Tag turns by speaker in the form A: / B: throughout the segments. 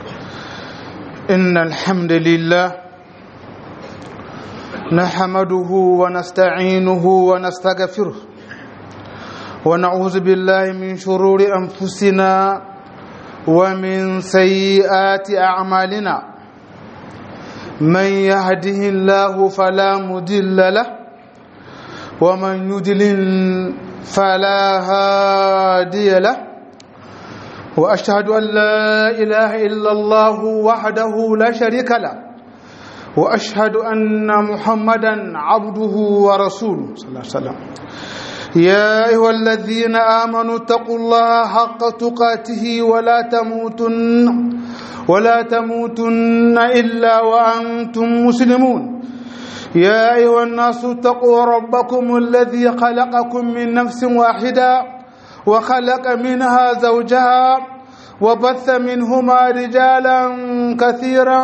A: إن الحمد لله نحمده ونستعينه ونستغفره ونعوذ بالله من شرور أنفسنا ومن سيئات أعمالنا من يهده الله فلا مضل له ومن يضلل فلا هادي له واشهد ان لا اله الا الله وحده لا شريك له واشهد ان محمدا عبده ورسوله صلى الله عليه وسلم يا ايها الذين امنوا اتقوا الله حق تقاته ولا تموتن ولا تموتن الا وانتم مسلمون يا ايها الناس اتقوا ربكم الذي خلقكم من نفس واحده وخلق منها زوجها وبث منهما رجالا كثيرا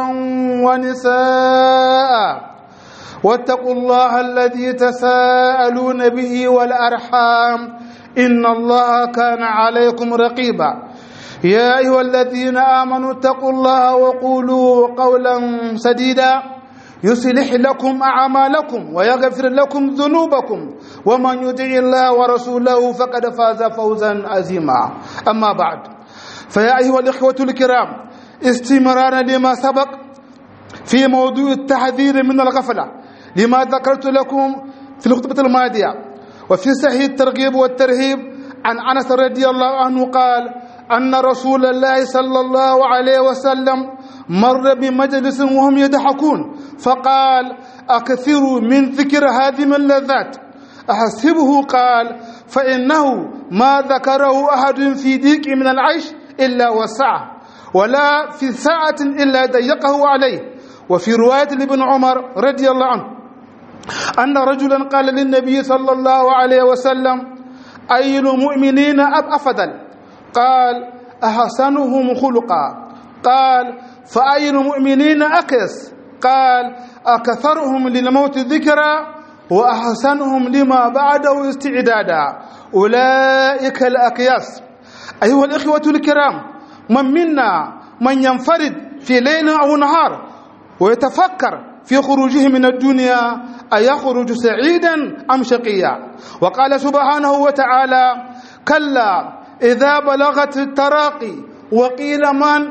A: ونساء واتقوا الله الذي تساءلون به والارحام ان الله كان عليكم رقيبا يا ايها الذين امنوا اتقوا الله وقولوا قولا سديدا يصلح لكم اعمالكم ويغفر لكم ذنوبكم ومن يطع الله ورسوله فقد فاز فوزا عظيما اما بعد فيا ايها الاخوه الكرام استمرارا لما سبق في موضوع التحذير من الغفله لما ذكرت لكم في الخطبه الماضيه وفي صحيح الترغيب والترهيب عن انس رضي الله عنه قال ان رسول الله صلى الله عليه وسلم مر بمجلس وهم يضحكون فقال اكثروا من ذكر هذه اللذات احسبه قال فانه ما ذكره احد في ضيق من العيش الا وسعه ولا في ساعه الا ضيقه عليه وفي روايه لابن عمر رضي الله عنه ان رجلا قال للنبي صلى الله عليه وسلم اي المؤمنين اب افضل قال احسنهم خلقا قال فأي المؤمنين أكس قال أكثرهم للموت ذكرا وأحسنهم لما بعده استعدادا أولئك الأكياس أيها الإخوة الكرام من منا من ينفرد في ليل أو نهار ويتفكر في خروجه من الدنيا أيخرج سعيدا أم شقيا وقال سبحانه وتعالى كلا إذا بلغت التراقي وقيل من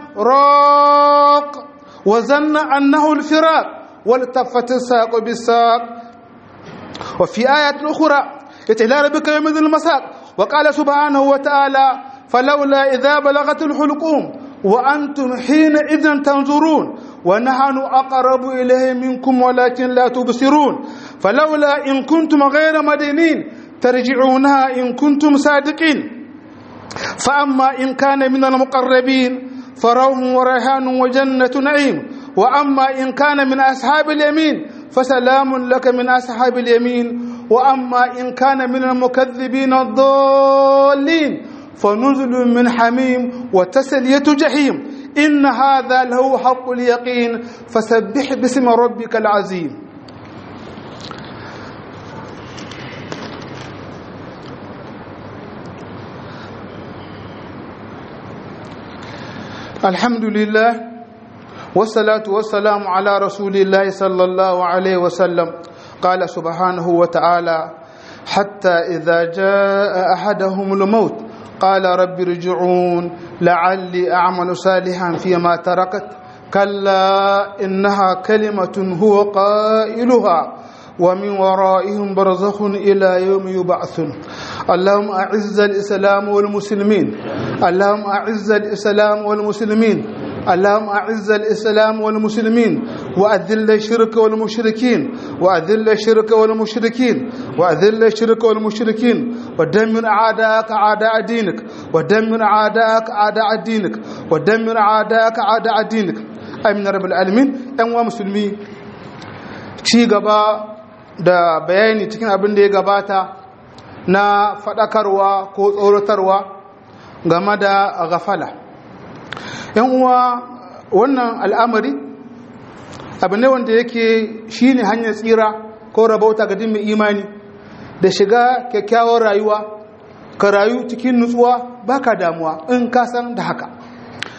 A: راق وظن أنه الفراق والتفت الساق بالساق وفي آية أخرى يتلى ربك يوم المساق وقال سبحانه وتعالى فلولا إذا بلغت الحلقوم وأنتم حينئذ تنظرون ونحن أقرب إليه منكم ولكن لا تبصرون فلولا إن كنتم غير مدينين ترجعونها إن كنتم صادقين فأما إن كان من المقربين فروح وريحان وجنة نعيم وأما إن كان من أصحاب اليمين فسلام لك من أصحاب اليمين وأما إن كان من المكذبين الضالين فنزل من حميم وتسلية جحيم إن هذا له حق اليقين فسبح باسم ربك العظيم الحمد لله والصلاة والسلام على رسول الله صلى الله عليه وسلم قال سبحانه وتعالى حتى إذا جاء أحدهم الموت قال رب ارجعون لعلي أعمل صالحا فيما تركت كلا إنها كلمة هو قائلها ومن ورائهم برزخ إلى يوم يبعثون اللهم أعز الإسلام والمسلمين اللهم أعز الإسلام والمسلمين اللهم أعز الإسلام والمسلمين وأذل الشرك والمشركين وأذل الشرك والمشركين وأذل الشرك والمشركين ودمر أعداءك أعداء دينك ودمر أعداءك أعداء دينك ودمر أعداءك أعداء دينك أمين رب العالمين أنواع مسلمين ci gaba da bayani cikin abin da ya gabata na faɗakarwa ko tsoratarwa game da gafala yan uwa wannan al'amari abu ne wanda yake shine hanyar tsira ko rabauta ga mai imani da shiga kyakkyawar rayuwa ka rayu cikin nutsuwa baka damuwa in ka san da haka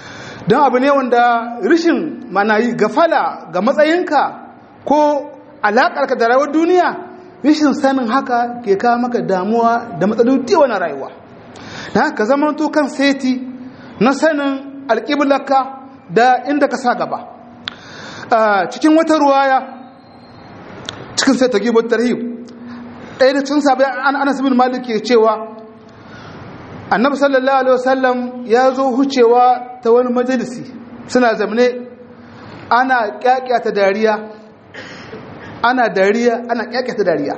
A: don abu ne wanda rishin mana yi gafala ga matsayinka ko alaƙarka da rayuwar duniya rishin sanin haka ke kawo maka damuwa da matsaloli wani rayuwa na ka zama to kan seti na sanin alƙiblarka da inda ka sa gaba cikin wata ruwaya cikin sai ta gibar tarhib ɗaya da cin sabai an anas bin malik ke cewa annabi sallallahu alaihi wasallam ya zo hucewa ta wani majalisi suna zamne ana kyakyata dariya ana dariya ana kyakyata dariya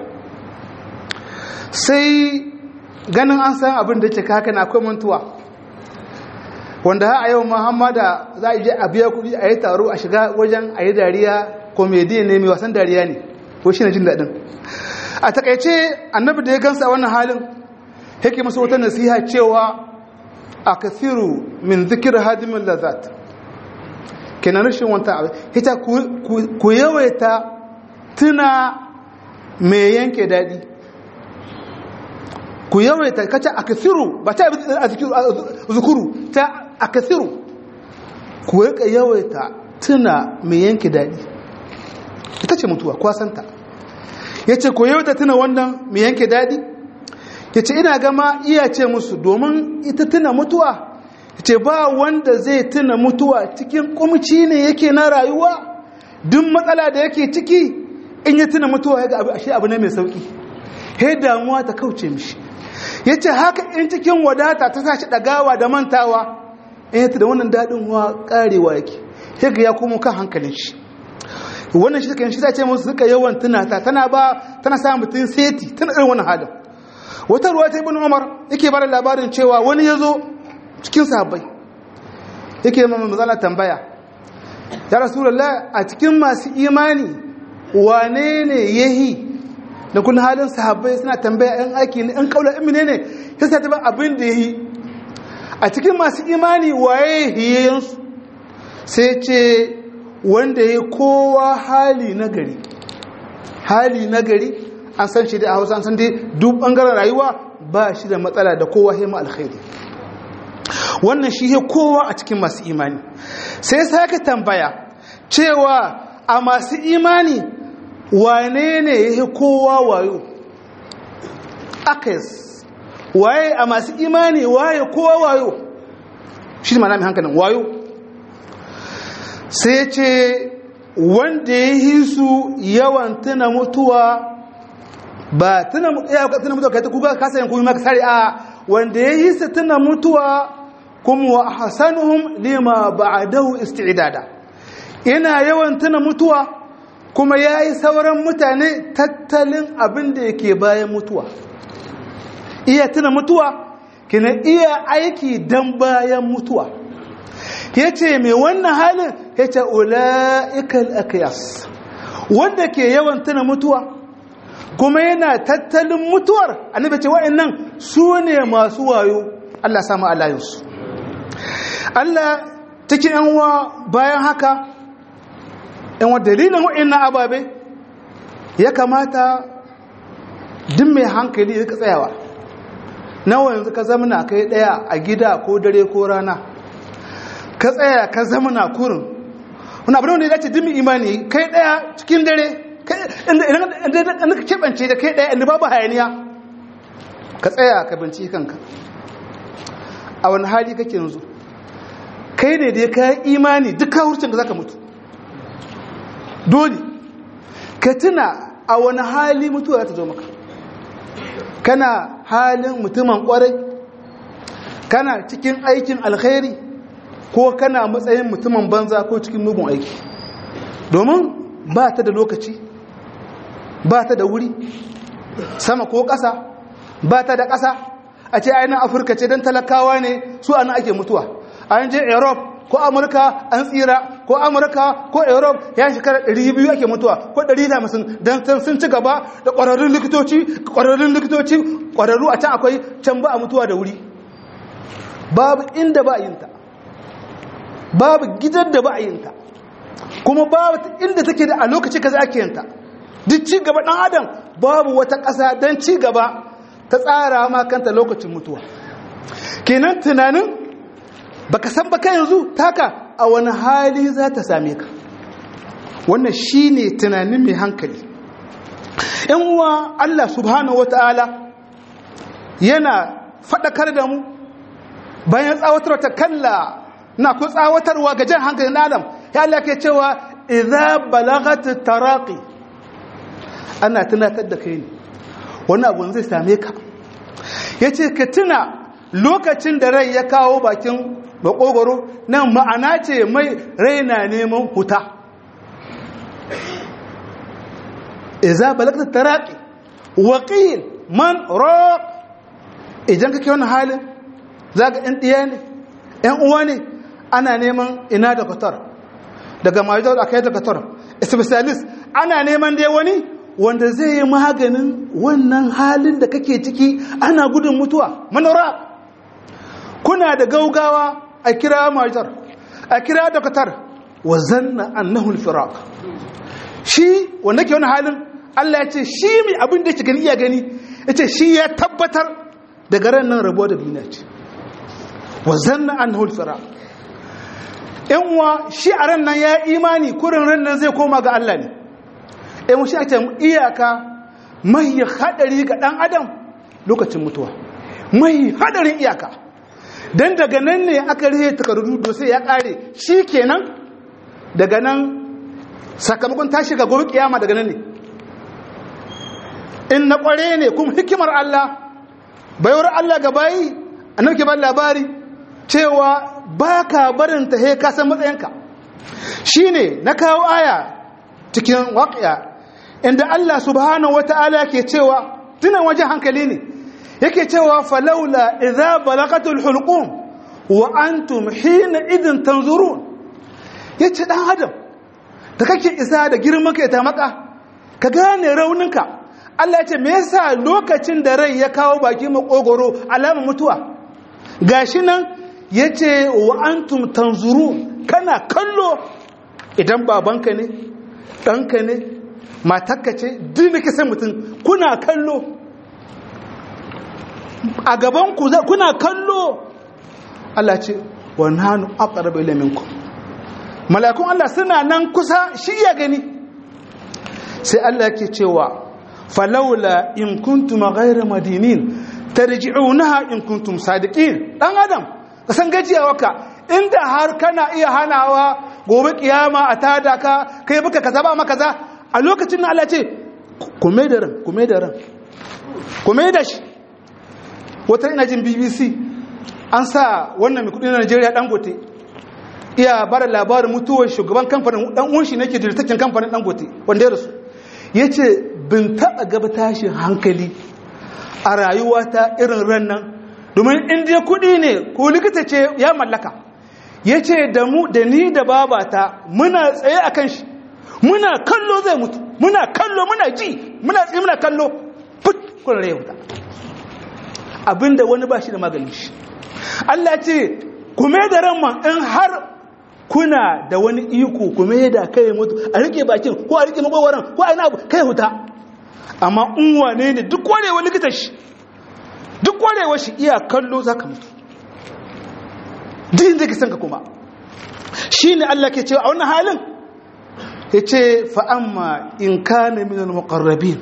A: sai ganin an san abin da ke kaka na akwai mantuwa wanda ha a yau muhammada za a je a biya kudi a yi taro a shiga wajen a yi dariya komediya ne mai wasan dariya ne ko shi na jin daɗin a takaice annabi da ya gansa a wannan halin yake masu wata nasiha cewa a kathiru min zikir hadimin lazat kenan rashin wanta abu ita ku yawaita tuna mai yanke daɗi ku yawaita kaca a kathiru ba ta a zukuru ta a kathiru ku rika yawaita tuna mai yanke daɗi ita ce mutuwa kwasanta ya ce ku yawaita tuna wannan mai yanke daɗi ya ce ina gama iya ce musu domin ita tuna mutuwa ya ce ba wanda zai tuna mutuwa cikin kumci ne yake na rayuwa duk matsala da yake ciki in ya tuna mutuwa ya ga ashe abu ne mai sauki he damuwa ta kauce mishi ya ce haka in cikin wadata ta sashi ɗagawa da mantawa in ya da wannan daɗin wa ƙarewa yake he ga ya komo kan hankalin shi wannan shi kan shi ta ce musu suka yawan tunata tana ba tana sa mutum seti tana irin wannan halin wata ruwa ta ibn umar yake bada labarin cewa wani ya zo cikin sahabbai yake mamman mazala tambaya ya rasulullah a cikin masu imani wane ne yahi da kun halin sahabbai suna tambaya yan aiki ne yan kaula imine ne ya sa taɓa abin da yahi a cikin masu imani waye hiyayensu sai ce wanda ya kowa hali na gari hali na gari an san shi da a hausa an san dai duk bangaren rayuwa ba shi da matsala da kowa hema alkhairi wannan shi ya kowa a cikin masu imani sai sake tambaya cewa a masu imani wane ne ya kowa wayo akais waye a masu imani waye kowa wayo shi ne mana mai hankalin wayo sai ce wanda ya yi su yawan tuna mutuwa ba tuna mutuwa kai ta kuka kasa yin kuma maka sari a wanda ya yi su tuna mutuwa kuma wa hasanuhum lima ba'adahu isti'dada ina yawan tuna mutuwa kuma ya yi sauran mutane tattalin abin da yake bayan mutuwa iya tuna mutuwa kina iya aiki dan bayan mutuwa ya ce mai wannan halin ya ce ula'ikal akiyas wanda ke yawan tuna mutuwa kuma yana tattalin mutuwar annabi ce wa'annan su ne masu wayo Allah samu alayinsu Allah cikin yanwa bayan haka yanwa dalilin wa'annan ababe ya kamata duk mai hankali ya tsayawa nawa yanzu ka zamana kai daya a gida ko dare ko rana ka tsaya ka zamana kurin wani abu ne da ya ce dimi imani kai daya cikin dare inda ka keɓance da kai ɗaya inda babu hayaniya ka tsaya ka binci kanka a wani hali kake yanzu kai ne da ya kayan imani duk kawurcin da za ka mutu dole ka tuna a wani hali mutuwa za ta zo maka kana halin mutumin kwarai kana cikin aikin alkhairi ko kana matsayin mutumin banza ko cikin mugun aiki domin ba ta da lokaci ba ta da wuri sama ko ƙasa ba ta da ƙasa a ce ainihin afirka ce don talakawa ne su ana ake mutuwa an je europe ko amurka an tsira ko amurka ko europe ya shekara 200 ake mutuwa ko 150 don sun ci gaba da ƙwararrun likitoci ƙwararrun likitoci ƙwararru a can akwai can ba a mutuwa da wuri babu inda ba a yinta babu gidan da ba a yinta kuma babu inda take da a lokaci kaza ake yinta duk ci gaba dan adam babu wata ƙasa don ci gaba ta tsara ma kanta lokacin mutuwa kenan tunanin baka san baka yanzu taka a wani hali za ta same ka wannan shine tunanin mai hankali yan uwa Allah subhanahu wataala yana faɗakar da mu bayan tsawatar ta kalla na ku tsawatarwa ga jan hankalin adam ya Allah ke cewa idza balagat taraqi ana tunatar da kai ne wani abu zai same ka yace ka tuna lokacin da rai ya kawo bakin makogoro nan ma'ana ce mai rai na neman huta idza balagat taraqi waqil man raq idan kake wannan halin zaka ɗan ɗiya ne ɗan uwa ne ana neman ina da qatar daga majalisar a kai da qatar specialist ana neman dai wani wanda zai yi maganin wannan halin da kake ciki ana gudun mutuwa manora kuna da gaugawa a kira majalisar a kira da qatar wa zanna annahu al-firaq shi wanda ke wani halin Allah ya ce shi mai abin da yake gani iya gani yace shi ya tabbatar daga ran nan rabuwa da duniya ce wa zanna annahu al-firaq yan uwa shi a ran nan ya imani kurin ran nan zai koma ga Allah ne yan uwa shi ake iyaka mai hadari ga dan adam lokacin mutuwa mai hadarin iyaka dan daga nan ne aka rihe takardu do sai ya kare kenan daga nan sakamakon tashi ga gobe kiyama daga nan ne in na kware ne kuma hikimar Allah bayar Allah ga bayi annabi ke ba labari cewa ba ka barin ta he ka san matsayinka shine na kawo aya cikin waqiya inda Allah subhanahu wataala ke cewa tunan wajen hankali ne yake cewa falaula idza balagatul hulqum wa antum hina idin tanzurun yace dan adam da kake isa da girman kai ta maka ka gane rauninka Allah ya ce me yasa lokacin da rai ya kawo baki makogoro alama mutuwa gashi nan yace wa antum tanzuru kana kallo idan babanka ne ɗanka ne matakka ce duk da kisan mutum kuna kallo a gaban ku kuna kallo Allah ce wa nanu aqrabu ila minkum malakun Allah suna nan kusa shi ya gani sai Allah yake cewa falaula in kuntum ghayra madinin tarji'unaha in kuntum sadiqin dan adam ka san gajiyawarka inda har kana iya hanawa gobe kiyama a tada ka kai baka kaza ba maka kaza a lokacin nan Allah ce ku mai da ran ku mai da ran ku mai da shi wata ina jin BBC an sa wannan mai kudi na Najeriya Dangote iya bara labarin mutuwar shugaban kamfanin dan uwan shi nake dirtakin kamfanin Dangote wanda ya rasu yace bin taba gaba tashin hankali a rayuwata irin ran nan domin inda kudi ne ko likita ce ya mallaka ya ce da mu da ni da babata muna tsaye a kan shi muna kallo zai mutu muna kallo muna ji muna tsaye muna kallo put kuna rai wuta abinda wani ba shi da maganin shi Allah ce kume da ramma in har kuna da wani iko kume da kai mutu a rike bakin ko a rike magwagwaran ko a ina abu kai huta amma in wane ne duk kwarewa likita shi duk kwarewa shi iya kallo za ka mutu din zai kisan ka kuma shi ne Allah ke cewa a wannan halin ya ce fa'amma in ka na minan makarrabin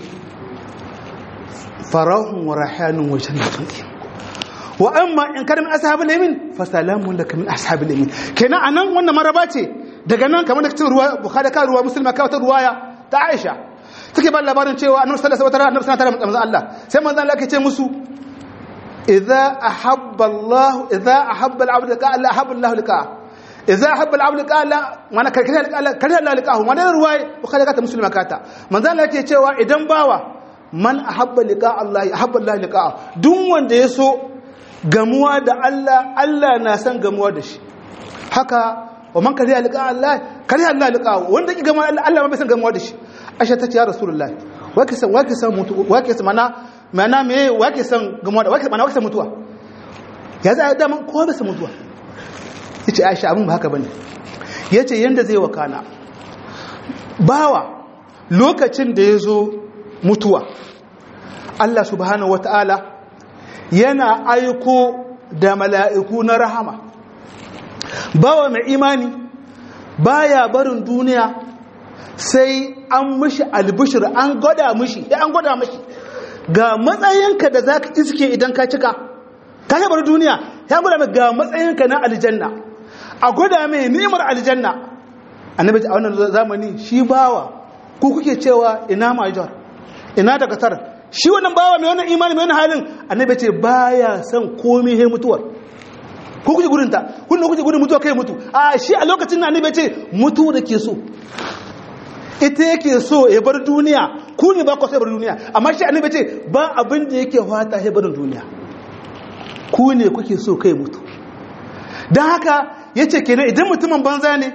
A: farahun wa rahanun wa jannatun wa amma in ka na min ashabin lamin fasalamun da ka min ashabin lamin kenan a nan wannan maraba ce daga nan kamar da cikin ruwa bukhari ka ruwa musulma ka wata ruwaya ta aisha take ba labarin cewa annabi sallallahu alaihi wasallam annabi sallallahu alaihi wasallam Allah sai manzon Allah ke ce musu إذا أحب الله إذا أحب العبد لقاء الله أحب الله لقاءه إذا أحب العبد لقاء الله ما أنا كره الله كره الله لقاءه ما أنا رواية وخلي كاتا مسلمة كاتا من ذا لك يتشوى إذن باوا من أحب لقاء الله أحب الله لقاءه دون وان يسو gamuwa da Allah Allah na san gamuwa da shi haka wa man kariya liqa Allah kariya Allah liqa wanda ki gamuwa Allah ma bai san gamuwa da shi Aisha ta ce ya Rasulullahi wake san wake san mutu wake san mana mana me wake san gamuwa da wake mana wake san mutuwa ya za a daman kowa bai san mutuwa yace Aisha abin ba haka bane yace yanda zai wakana bawa lokacin da ya zo mutuwa Allah subhanahu wataala yana aiko da mala'iku na rahama bawa mai imani baya barin duniya sai an mishi albishir an gwada mishi ya an gwada mishi ga matsayinka da za ka iske idan ka cika ka yi bar duniya ya gwada mai ga matsayinka na aljanna a gwada mai ni'imar aljanna annabi a wannan zamani shi bawa ko kuke cewa ina majar ina daga tar shi wannan bawa mai wannan imani mai wannan halin annabi ce baya son komai he mutuwar ko kuke gudunta kun da kuke gudun mutuwa kai mutu a shi a lokacin na annabi ce mutu da ke so ita yake so ya bar duniya ku ne ba ku so ya bar duniya amma shi annabi ce ba abin da yake fata ya bar duniya ku ne kuke so kai mutu don haka ya ce kenan idan mutumin banza ne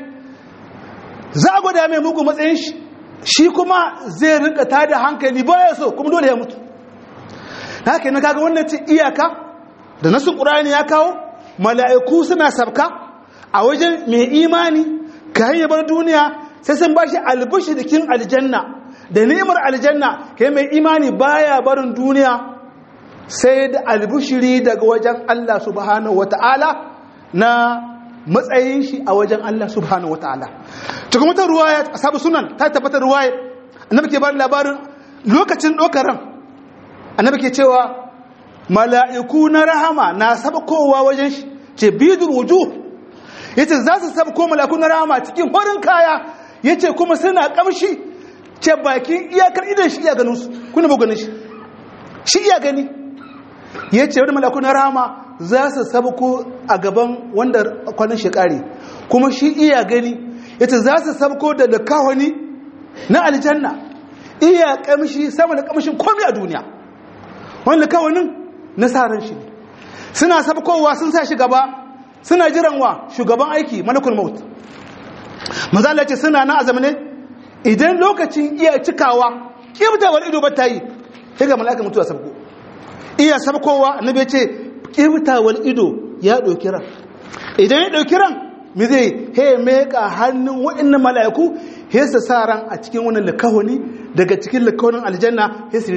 A: za a gwada mai mugu matsayin shi shi kuma zai rinka tada hankali baya so kuma dole ya mutu haka na kaga wannan ce iyaka da nasu ƙurani ya kawo mala'iku suna sabka a wajen mai imani ka ya bar duniya sai sun ba shi albishirikin aljanna da ni'imar aljanna kai mai imani baya barin duniya sai da albishiri daga wajen Allah subhanahu wata'ala na matsayin shi a wajen Allah subhanahu wata'ala cikin wata ruwaya asabu sunan ta tabbatar ruwaya annabi ke ba labarin lokacin dokaran annabi ke cewa mala'iku na rahama na sabkowa wajen shi ce bidul wujuh yace za su sabko mala'iku na rahama cikin farin kaya yace kuma suna kamshi ce bakin iyakar idan shi iya ganin su kuna ba ganin shi shi iya gani yace wani mala'iku na rahama za su sabko a gaban wanda kwanan shekari kuma shi iya gani yace za su sabko da lakawani na aljanna iya kamshi sama da kamshin komai a duniya wani lakawanin nasarar shi ne suna sabkowa sun sa shi gaba suna jiran wa shugaban aiki malakul maut mazala ce suna na azamne idan lokacin iya cikawa kibtawar ido ba ta yi sai ga malakul mutuwa sabko iya sabkowa annabi ce kibtawar ido ya ɗauki ran idan ya ɗauki ran mi zai he meka hannun waɗannan mala'iku he su sa ran a cikin wannan likawani daga cikin likawanin aljanna he su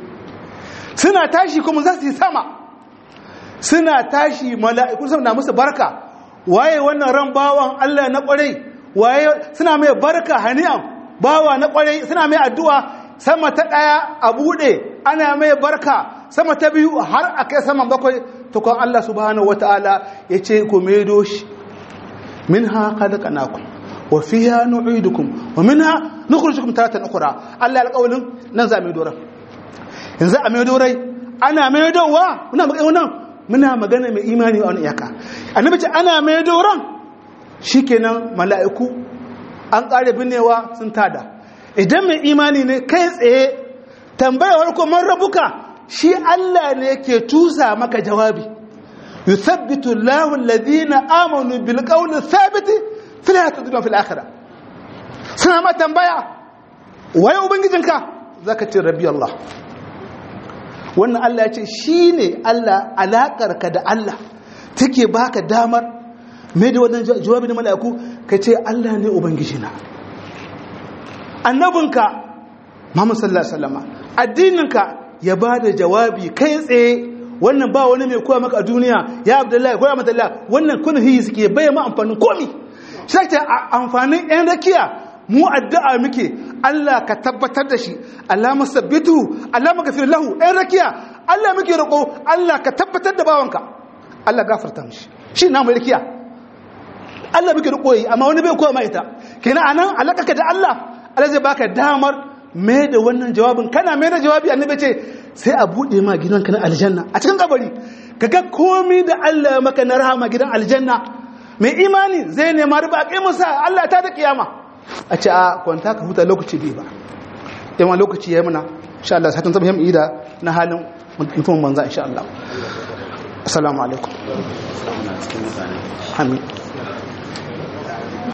A: suna tashi kuma za su yi sama suna tashi mala'iku suna na musu barka waye wannan ran bawan Allah na kwarai waye suna mai barka hani'an bawa na kwarai suna mai addu'a sama ta daya a bude ana mai barka sama ta biyu har a kai saman bakwai tukon Allah subhanahu wata'ala ya ce ku maido shi minha khalaqnakum wa fiha nu'idukum wa minha nukhrijukum taratan ukhra Allah alƙawlin nan za mu dora yanzu a mai dorai ana mai dowa muna magana wannan muna magana mai imani a wani iyaka annabi ce ana mai doran shikenan mala'iku an ƙare binnewa sun tada idan mai imani ne kai tsaye tambayar ko man rabuka shi Allah ne ke tusa maka jawabi yuthabbitu Allahu alladhina amanu bil qawli thabiti fil hayati dunya fil akhirah suna ma tambaya waye ubangijinka zaka ce rabbi Allah wannan Allah ya ce shi ne Allah alaƙarka da Allah take baka damar mai da wannan jawabi na mala'iku ka ce Allah ne Ubangijina annabinka Muhammad sallallahu Alaihi wasallama addininka ya ba da jawabi kai tsaye wannan ba wani mai koya maka a duniya ya abdullahi koya mata Allah wannan kun hiyi suke bai ma amfanin komi shi ta amfanin yan rakiya mu addu'a muke Allah ka tabbatar da shi Allah musabbitu Allah magafir lahu ɗan rakiya Allah muke roƙo Allah ka tabbatar da bawanka Allah gafarta mishi shi na mai rakiya Allah muke roƙo yi amma wani bai koya ma ita kenan anan alakaka da Allah Allah zai baka damar mai da wannan jawabin kana mai da jawabi annabi ce sai a buɗe ma gidanka na aljanna a cikin kabari kaga komai da Allah maka na rahama gidan aljanna mai imani zai nema riba a kai musa Allah ta da kiyama a ce a kwanta ka huta lokaci bai ba yawan lokaci ya yi muna insha Allah satin zaba yi da na halin mutum manza insha Allah assalamu alaikum amin